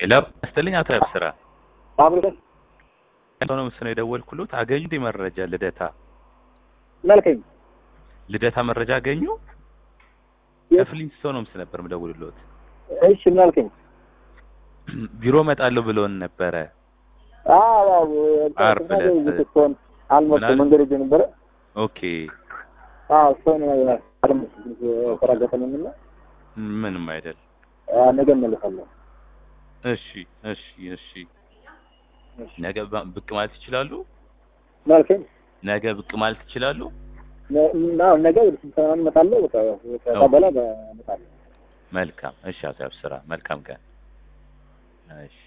ሄሎ ስትልኝ አቶ ያብስራ አብረን ሆነ ምስል የደወልኩሎት አገኙ እንዴ መረጃ ልደታ መልከኝ ልደታ መረጃ አገኙ የት? ከፍሊንት ሰው ነው ምስል ነበር የምደውልሎት እሺ መልከኝ ቢሮ እመጣለሁ ብሎን ነበረ አዎ ዓርብ ዕለት። ስትሆን አልመጡ ምናል- መንገድ ሄጄ ነበረ ኦኬ አዎ እሷን ተራገጠንና ምንም አይደል ነገ እመለሳለሁ እሺ እሺ እሺ ነገ ባ- ብቅ ማለት ይችላሉ መልከኝ ነገ ብቅ ማለት ይችላሉ ና ነገ ወደ ስልጠና እመጣለሁ በቃ ከዛ በኋላ እመጣለሁ መልካም እሺ አቶ ያብስራ መልካም ቀን እሺ